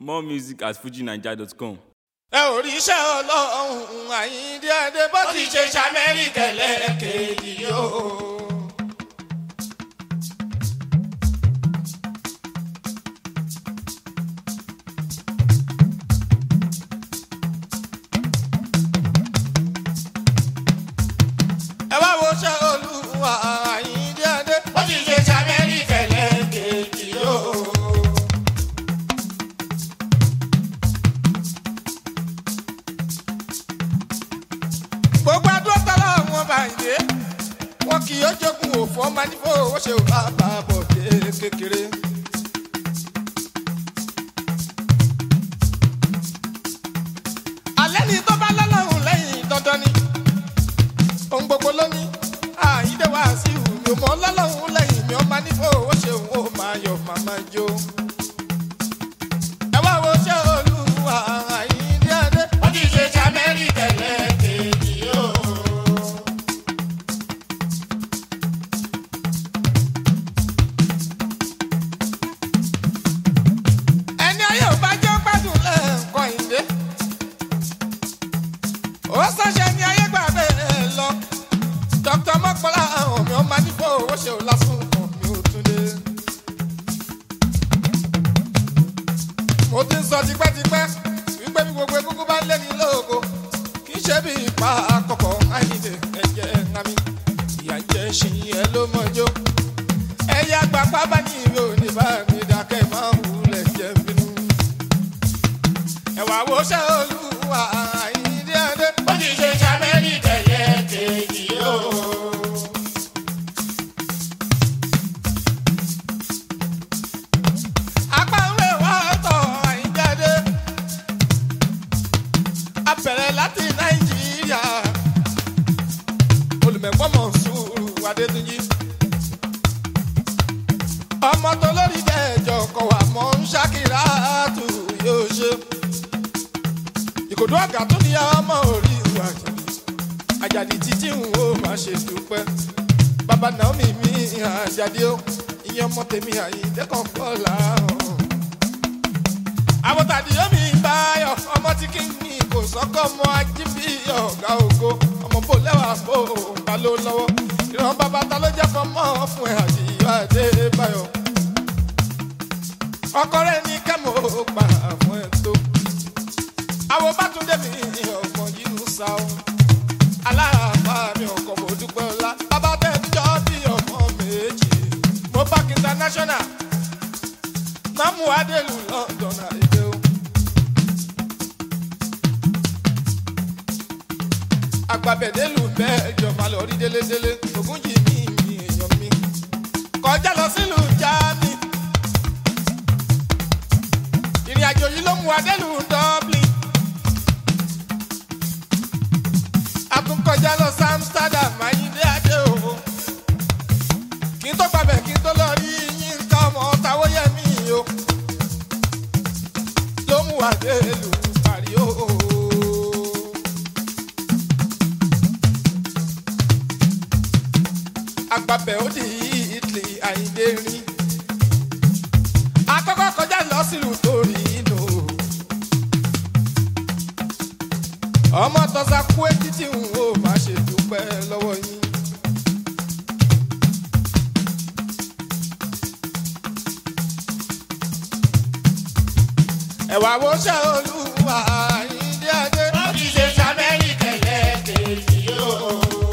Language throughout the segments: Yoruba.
More music at fujinaija.com. ẹ ò rí iṣẹ́ ọlọ́run àyíndé adé bó ti ṣe ṣamẹ́ríkà lẹ́ẹ̀kejì yóò. ẹ wá wo iṣẹ́ olúwa àyíndé adé bó ti ṣe ṣamẹ́ríkà lẹ́ẹ̀kejì yóò. gbogbo adúlọ́ tọ́lá wọn bàyìndé wọn kì í jogun òfò ọmọ nífò ó ṣe ò bá bá bọ̀ dé kékeré. alẹ́ ni tó bá lọ́lọ́run lẹ́yìn dandan ni ohun gbogbo ló ní àyíndé wá sí ìhù mi ò mọ lọ́lọ́run lẹ́yìn mi ọmọ nífò ó ṣe òun ó máa yọ màmá jó. ẹ wá wo ṣé olúwa àyíndé adé. ó ti ṣe ṣàmẹ́rì tẹ̀lé kejì yóò. ẹni ayé ò bá jẹ́ gbádùn lẹ́ẹ̀kan ìdè. ó sọ́ṣẹ́ ní ayé gbà bẹ́ẹ̀ lọ. dr mọ́kànlá àwọn mi ò máa nífò owó ṣe ò lásùn kan mi ò tún dé. mo ti ń sọ tipẹ́tipẹ́ wípé bí gbogbo egungun bá lé ní lóògo kì í ṣe bí ipa àkọ́kọ́ àìníde ẹ̀jẹ̀ ńlámi ìyá ń jẹ́ ṣì ẹ ló mọ́jọ́ ẹ̀yà gbapá bá ní ìwé òní bá mi dákẹ́ máa ń wulẹ̀ jẹ́ bínú. ẹ̀wà wo ṣe olúwa àìníde adé. ó ti ṣe ṣàmẹ́lì tẹ̀lé kejì yóò. apá ń lè wá ọ̀tọ̀ àìjáde abẹ̀rẹ̀ láti nàìjíríà olùmẹ̀gbọ́mọ̀ sùúrù adétúnjì ọmọ tó lórí jẹ́jọ́ kọ̀ wá mọ́ ń ṣàkírà tù yóò ṣe ìkòdó àgà tó ní ọmọ orí ìwà àjàdì àjàdì títí ń wo máa ṣe dúpẹ́ bàbá naomi mi àjàdì ó ìyẹn ọmọ tèmi àyíǹde kan kọ́ làárọ̀ àwọn tàbí yomi báyọ̀ ọmọ tí kì í ní kò sọ́kọ́ ọmọ ajíbí ọ̀gá ògo ọmọ bò lẹ́wà bò ta ló lọ́wọ́ ìran bàbá ta ló jẹ́ fọmọ́ fún ẹ̀ àdìyọ adébáyọ̀ ọkọ rẹ̀ ní kẹ́mọ̀ gbà fún ẹ̀ tó àwọn bátúndé mi ọmọ yìí ń sá o aláàbá mi ọkọ̀ mo dúpẹ́ ọlá bàbá tẹ̀ níjọ́ bí ọmọ méjì mo bá kí international mamu adelu london àìdè o. agbábẹ́dẹ́lù mẹ́jọ máa lọ rí délédélé ògùn yìí ní ìmì èèyàn mi. kọjá lọ sílùú jáàmì. ìrìn àjò yìí ló mú adẹ́lù dublin. a tún kọjá lọ sí amsterdam ayíǹde adé o. kí n tó gbàbẹ̀ kí n tó lọ rí yín ká ọmọ táwọ́yẹ̀mí o ló mú adélu parí o. agbábẹ́ ó di italy àyíndé rí akọ́kọ́ kọjá lọ sílùú torí inú ọmọ tọ́sà kú etí tí n ò máa ṣe dúpẹ́ lọ́wọ́ yín. ẹ̀wà wo ṣe olúwa ìdí adé. ó ti ṣe sàmẹ́rì kẹlẹ́ kejì yóò.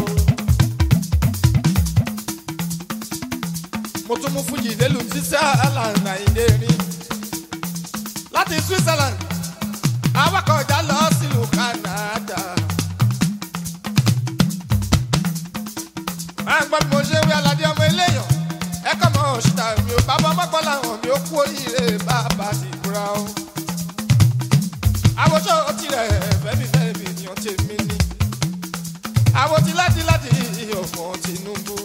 mo tún mú fújì délùú switzerland àìdè rí láti switzerland awakọ̀já lọ sílùú canada. máa ń gbọ́ bí mo ṣe wí aládé ọmọ eléyàn ẹ̀kọ́ mọ́ òṣìṣẹ́ mi ò bàbá ọmọkọ́ làwọn mi ò kú oríire bàbá ti kúra o àwòṣọ tirẹ̀ fẹ́mi fẹ́mi ènìyàn tèmi ni àwòtí láti láti ọ̀fọ̀ tinubu.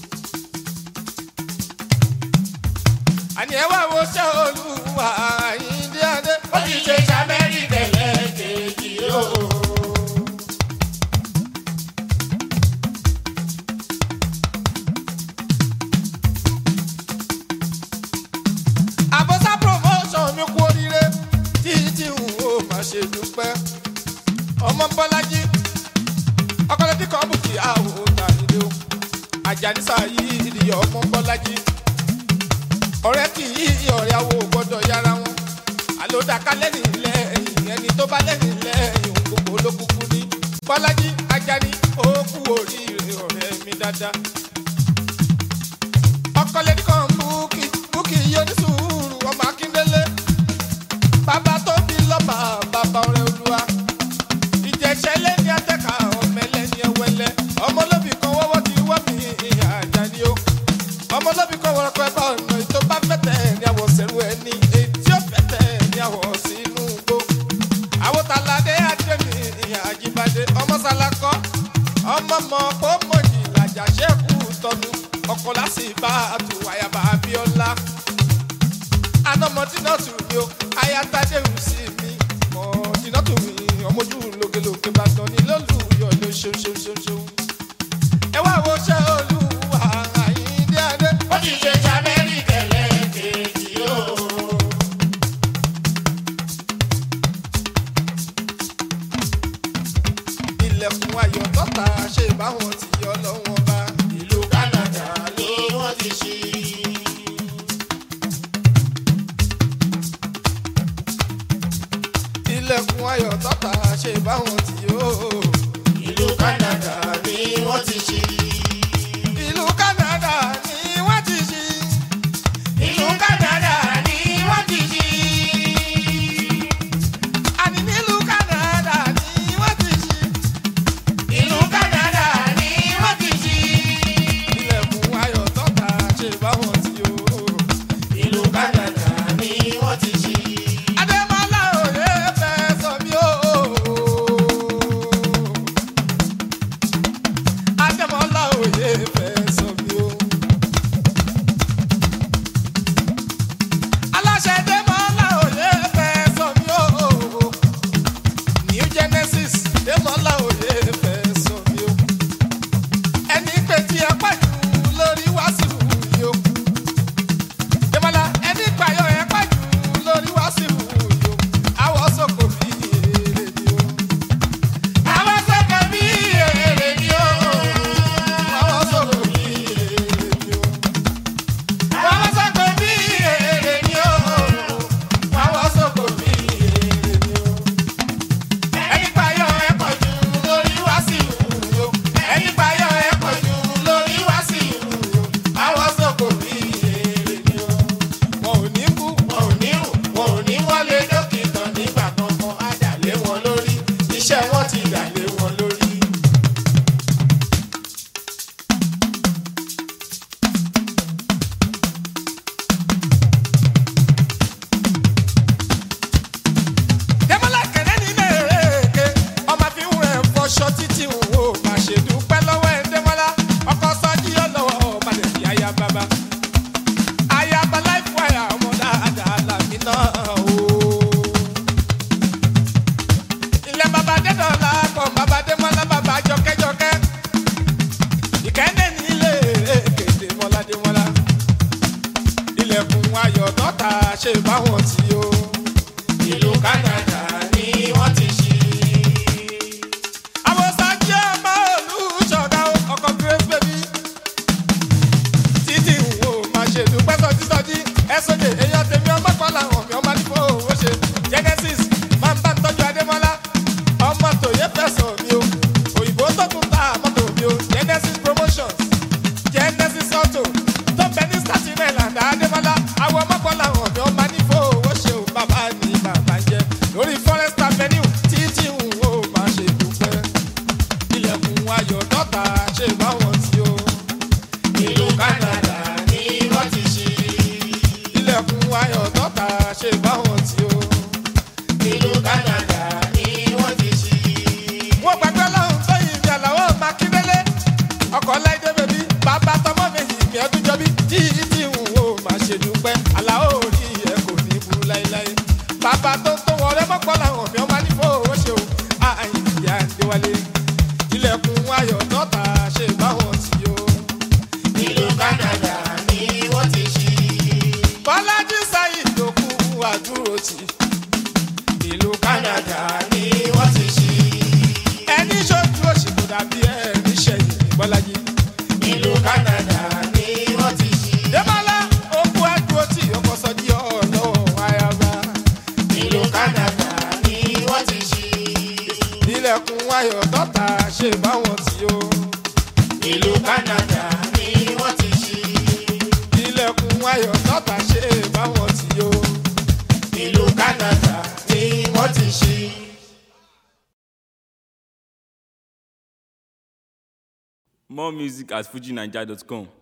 àní ẹ wá àwòṣọ olúwa àyíndé adé. ó ti ṣe sàmẹ́rì tẹ̀lé kejì yóò. àbọ̀sá promotion mi kú oríire. máa ṣe dúpẹ́ ọmọ bọ́lájí ọkọlẹ́dí kan bù kí àwò tànílé o àjànísà yìí ìdíyẹ ọmọ bọ́lájí ọ̀rẹ́ kì í ọ̀rẹ́ àwò gbọ́dọ̀ yára wọn àlòdàká lẹ́yìn lẹ́yìn ẹni tó bá lẹ́yìn lẹ́yìn òun gbogbo ló kúkú ní bọ́lájí ajani ó kú oríire ọ̀rẹ́ mi dáadáa ọkọlẹ́dí kan búkì búkì yóò ní sùúrù ọmọ akíndélé bàbá tó bí lọ́ba bàbá ọ̀rẹ́ olúwa ìjẹ̀ṣẹ́ lẹ́ni atẹ́ka ọ̀mẹ́lẹ́ni ẹwẹ́lẹ́ ọmọlóbì kan wọ́wọ́ ti wọ́ mi àjàní o ọmọlóbì kan wọ́n pẹ́ bá ọ̀nà ètò bá fẹ́tẹ̀ ní àwọ̀ sẹ́rù ẹni ètí ó fẹ́tẹ̀ ní àwọ̀ sínú gbó àwòtáládé àdémi àjíbádé ọmọ sálákọ́ ọmọ mọ̀ kó mọ̀jì làjà ṣẹ́kù tọ́nu ọkọ̀ lásìbá àtúwáyàbá abíọ́lá anamọdínà tù mí o ayatade ń sí mi mọdínà tù mí ọmọjú lógelóge bàtàn ní lólùyọ ló ṣeun ṣeun ṣeun ṣeun. ẹ wá wo ṣe olúwa àyíndé adé. ó ti ṣe ṣàmẹ́rì kẹlẹ́ kejì o. ilẹ̀kùn ayọ̀ tọ́ta ṣe báwọn ti yọ lọ́wọ́ bá. ìlú Canada ni wọ́n ti ṣí. ilẹ̀kùn ayọ̀ tọ́ta ṣe báwọn ti yọ. ìlú Canada ni wọ́n ti ṣí. ìlú Canada ni wọ́n ti ṣí. ìlú Canada ni wọ́n ti ṣí. àní nílùú Canada ni wọ́n ti ṣí. ìlú Canada ni wọ́n ti ṣí. ilẹ̀kùn ayọ̀ tọ́ta ṣe báwọn ti yọ. ìlú Canada ni wọ́n ti ṣí. Adémọ́lá òye fẹ́ sọ mí o. Adémọ́lá òye fẹ́ sọ mí o. Aláṣẹ Adémọ́lá òye fẹ́ sọ mí o. New Genesis Adémọ́lá òye fẹ́ sọ mí o. Ẹni pé tí ẹ pàjù lórí wàásù yìí o. Adémọ́lá ẹni pààyàn ẹ pàjù lórí wàásù yìí o. Àwọ̀ sọ̀kò bí èrè ni o. àwọn sọ́kàn bí èrè ni o. Àwọ̀ sọ̀kò bí èrè ni o. àwọn sọ́kàn bí èrè ni o. Àwọ̀ sọ̀kò bí èrè ni o. ẹni payọ̀ ẹ pọ̀ jù lórí wá sí ìlú. ẹni payọ̀ ẹ pọ̀ jù lórí wá sí ìlú. àwọn sọ̀kò bí èrè ni o. Wọn ò ní kú. wọn ò ní rùn wọn ò ní wọlé dókítà nígbà kankan á dà lé wọn lórí iṣẹ́ wọn ti dà lé wọn lórí. Dẹ́mọ́lá kẹ̀lẹ́ nílé èrèké. Ọmọ fi ń rẹ̀ fọṣọ títí ń wò. Má ṣe dúpẹ́ lọ́wọ́ ẹ̀ Dẹ́mọ́lá. Ọkọ sọ́jí ọlọ́wọ́ ọba lè fi aya bàbá. Aya bàlá ìfọ̀yà ọmọ dáadáa làmì náà o. Ilẹ̀ bàbá Dẹ́dọ̀lá kọ̀ bàbá Dẹ́mọ́lá bàbá jọkẹ́jọkẹ́. Ìkẹ́ndé nílé èrèké Dẹ́mọ́lá Dẹ́mọ́lá. Ilẹ̀kùn ayọ̀ tọ́ta ṣe báwọn tí o. ìlú Canada ni wọ́n ti ṣí. àwọn sáájú ọmọ olùṣọ́gá ọkọ̀ grace baby títí wo máa ṣe dúpẹ́ sọjí sọjí ẹ̀sọ́jì èèyàn tèmi ọmọ kan làwọn mi ọmọ nípò owó ṣe genesis máa ń bá ń tọ́jú adémọ́lá ọmọ tòye fẹ̀sọ̀ mi o òyìnbó tó tún ta mọ́tò mi o genesis promotions genesis auto tó bẹ ní staten island adémọ́lá àwọn ọmọ kan làwọn mi ọmọ nípò owó ṣe o bàbá ni bàbá jẹ lórí forest avenue títí wo máa ṣe dúpẹ́ ilẹ̀kùn ayọ̀ dọ́ta ṣe báwọn tí o. ìlú Canada ni wọ́n ti ṣí. ilẹ̀kùn ayọ̀ dọ́ta ṣe báwọn tí o. ìlú Canada ni wọ́n ti ṣí. wọ́n gbàgbé lọ́hùn tó yin ìbí àlàó makíndélé ọkọ̀ láìdé bèbí bàbá tọmọ méjì mi ọdún jọbí tí tí ń wò máa ṣe dúpẹ́ àlàó orí ẹ̀ kò ní burú láéláé bàbá tó tó wọlé mọ́pọ́ làwọn mi ọmọ nífò owó ṣe o àyìn ìyá àdéwálé ilẹ̀kùn ayọ̀ dọ́ta ṣe báwọn tí o. ìlú Canada ni wọ́n ti ṣí. bọ́lájí sáyid ló kú àdúró tì ìlú Canada ayọ̀ tọ́ta ṣe báwọn tí ó. ìlú Canada ni wọ́n ti ṣí. ilẹ̀kùn ayọ̀ tọ́ta ṣe báwọn tí ó. ìlú Canada ni wọ́n ti ṣí. More music at fujinaija.com.